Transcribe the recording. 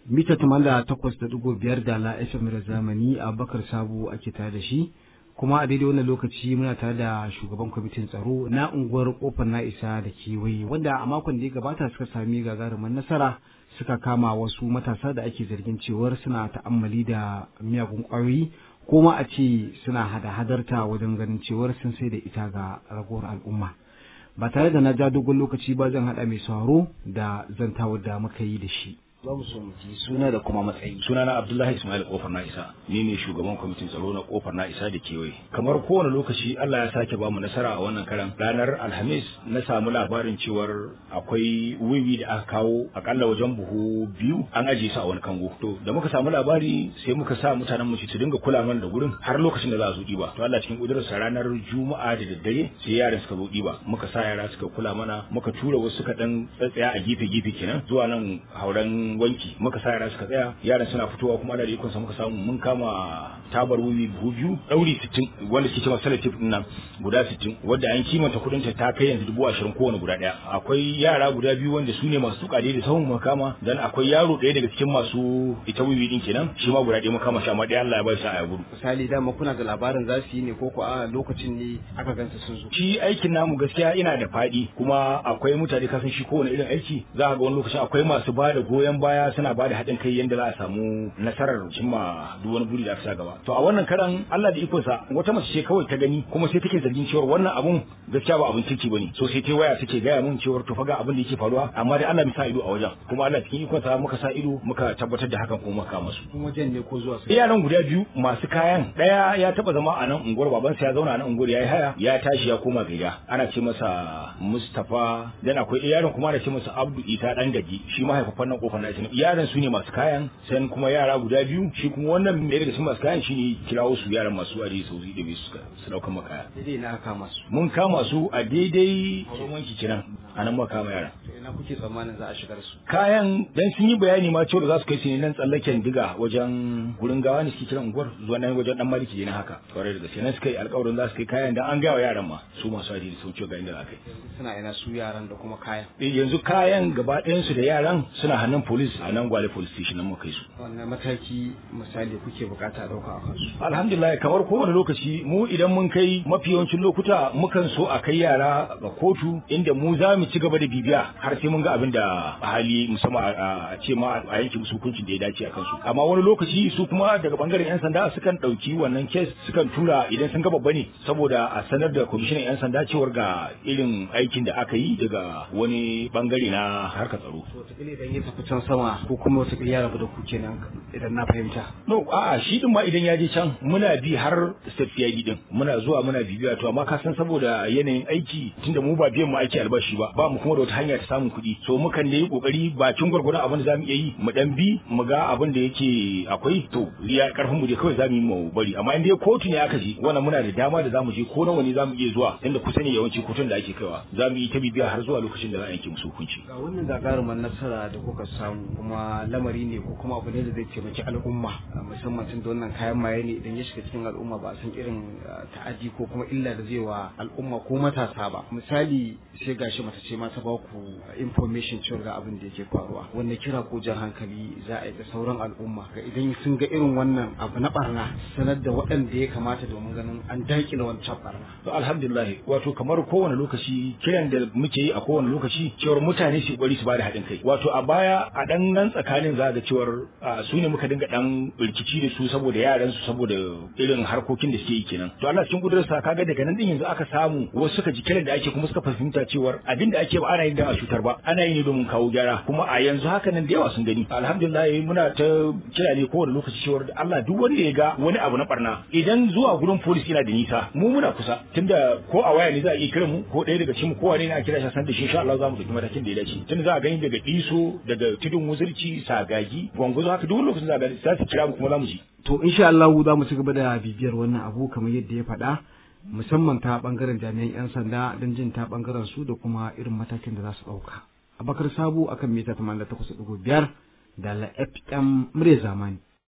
mita tamanda takwas da digo biyar da la FM da zamani a bakar sabo ake tare da shi kuma a daidai wannan lokaci muna tare da shugaban kwamitin tsaro na unguwar kofar na isa da kewaye wanda a makon da ya gabata suka sami gagarumin nasara suka kama wasu matasa da ake zargin cewar suna ta'ammali da miyagun ƙwayoyi ko ma a ce suna hada-hadarta wajen ganin cewar sun sai da ita ga ragowar al'umma ba tare da na ja dogon lokaci ba zan haɗa mai sauraro da zantawar da muka yi da shi za mu so mu ji suna da kuma matsayi sunana abdullahi ismail kofar na isa ni ne shugaban kwamitin tsaro na kofar na isa da kewaye kamar kowane lokaci allah ya sake bamu nasara a wannan karan ranar alhamis na samu labarin cewar akwai wiwi da aka kawo akalla wajen buhu biyu an ajiye su a wani kango to da muka samu labari sai muka sa mutanen mu su dinga kula mana da gurin har lokacin da za su ɗiba to allah cikin kudurarsa ranar juma'a da daddare sai yaran suka zo ɗiba muka sa yara suka kula mana muka tura wasu suka dan tsatsaya a gefe gefe kenan zuwa nan hauren wanki muka sa yara suka tsaya yaran suna fitowa kuma ana da ikon sa muka samu mun kama tabar wuyi buhu biyu dauri 60 wanda suke cewa salatif din nan guda 60 wanda an kimanta kudin ta ta kai yanzu dubu ashirin kowane guda daya akwai yara guda biyu wanda su ne masu tuka da sahun muka kama dan akwai yaro ɗaya daga cikin masu ita wiwi din kenan shi ma guda ɗaya muka kama shi amma dai Allah ya bai sa a gudu misali dama kuna da labarin za su yi ne ko ko a lokacin ne aka gansa sun zo shi aikin namu gaskiya ina da faɗi kuma akwai mutane kasan shi kowane irin aiki za ka ga wani lokacin akwai masu ba da goyon baya suna ba da haɗin kai yadda za a samu nasarar cimma duk wani buri da aka sa gaba to a wannan karan Allah da ikonsa wata mace ce kawai ta gani kuma sai take zargin cewa wannan abun gaskiya ba abin kirki bane so sai ta waya take gaya mun cewa to faga abin da yake faruwa amma dai Allah bai sa ido a wajen kuma Allah cikin ikonsa muka sa ido muka tabbatar da hakan kuma muka masu kuma wajen ne ko zuwa sai yaran guda biyu masu kayan daya ya taba zama a nan unguwar babansa ya zauna a nan unguwar yayi haya ya tashi ya koma gida ana ce masa Mustafa dan akwai yaron kuma ana ce masa Abdu Ita dan gaji shi mahaifafan nan kofar nashi yaran su ne masu kayan sai kuma yara guda biyu shi kuma wannan mai daga cikin masu kayan shine kirawo su yaran masu ari su zai dabe su su dauka makaya daidai na kama su mun kama su a daidai wurin wanki kenan a nan muka kama yaran to ina kuke tsammanin za a shigar su kayan dan sun yi bayani ma cewa za su kai su ne nan tsallaken diga wajen gurin gawa ne suke kiran unguwar zuwa nan wajen dan maliki ne haka kwarai da gaske nan suka yi alƙawarin za su kai kayan dan an gawa yaran ma su masu ari da sauke ga inda za kai suna ina su yaran da kuma kayan yanzu kayan gaba ɗayan su da yaran suna hannun police a nan gwale police station nan muka kai su wannan mataki misali kuke bukata a dauka a kansu alhamdulillah kamar kowane lokaci mu idan mun kai mafi yawancin lokuta mukan so a kai yara ga kotu inda mu za mu ci gaba da bibiya har sai mun ga abin da hali musamman a ce ma a yanke musu hukuncin da ya dace a kansu amma wani lokaci su kuma daga bangaren yan sanda sukan dauki wannan kes sukan tura idan sun ga babba ne saboda a sanar da kwamishinan yan sanda cewar ga irin aikin da aka yi daga wani bangare na harkar tsaro wataƙila idan ya tafi can sama ko kuma wataƙila ya rabu da ku kenan idan na fahimta no a'a shi din ma idan ya je can muna bi har state PID din muna zuwa muna bibiya to amma ka san saboda yanayin aiki tunda mu ba biyan mu aiki albashi ba ba mu kuma da wata hanya ta samun kuɗi so mukan da yi kokari bakin gwargwadon abin da zamu iya yi mu dan bi mu ga abin da yake akwai to ya karfin mu dai kawai zamu yi mu bari amma in dai kotu ne aka je wannan muna da dama da zamu je ko nawa ne zamu iya zuwa inda kusa ne yawanci kotun da ake kaiwa zamu yi ta bibiya har zuwa lokacin da za a yanke musu hukunci ga wannan gagarumar nasara da kuka samu kuma lamari ne ko kuma abu ne da zai taimaki al'umma musamman tun da wannan kayan maye ne idan ya shiga cikin al'umma ba a san irin ta'adi ko kuma illa da zai wa al'umma ko matasa ba misali sai gashi mata ce ma ta ba ku information cewa ga abin da yake faruwa wanda kira ko jan hankali za a yi da sauran al'umma ga idan sun ga irin wannan abu na barna sanar da waɗanda ya kamata domin ganin an daƙile wancan barna to alhamdulillah wato kamar kowane lokaci kiran da muke yi a kowane lokaci cewar mutane su bari su bada haɗin kai wato a baya a dan nan tsakanin za ga cewar su ne muka dinga dan rikici da su saboda yaran su saboda irin harkokin da suke yi kenan to Allah cikin kudurarsa kaga daga nan din yanzu aka samu wasu suka ji kiran da ake kuma suka fahimta cewar abin da ake ba ana yin da a cutar ba ana yi ne domin kawo gyara kuma a yanzu haka nan da yawa sun gani alhamdulillah muna ta kira ne kowane lokaci cewar Allah duk wanda ya ga wani abu na barna idan zuwa gurin police yana da nisa mu muna kusa tunda ko a waya ne za a iya kiran mu ko ɗaya daga cikin mu kowa ne na kira shi san da shi insha Allah za mu dauki matakin da ya dace tunda za a gani daga iso daga tudun wuzurci sagagi gwangwazo haka duk lokacin za a gani za su kira mu kuma za mu ji to insha Allah za mu ci gaba da bibiyar wannan abu kamar yadda ya faɗa musamman ta bangaren jami'an 'yan sanda don jin ta bangaren su da kuma irin matakin da za su ɗauka. Abakar Sabo akan mita 88.5 da la FM murya zamani.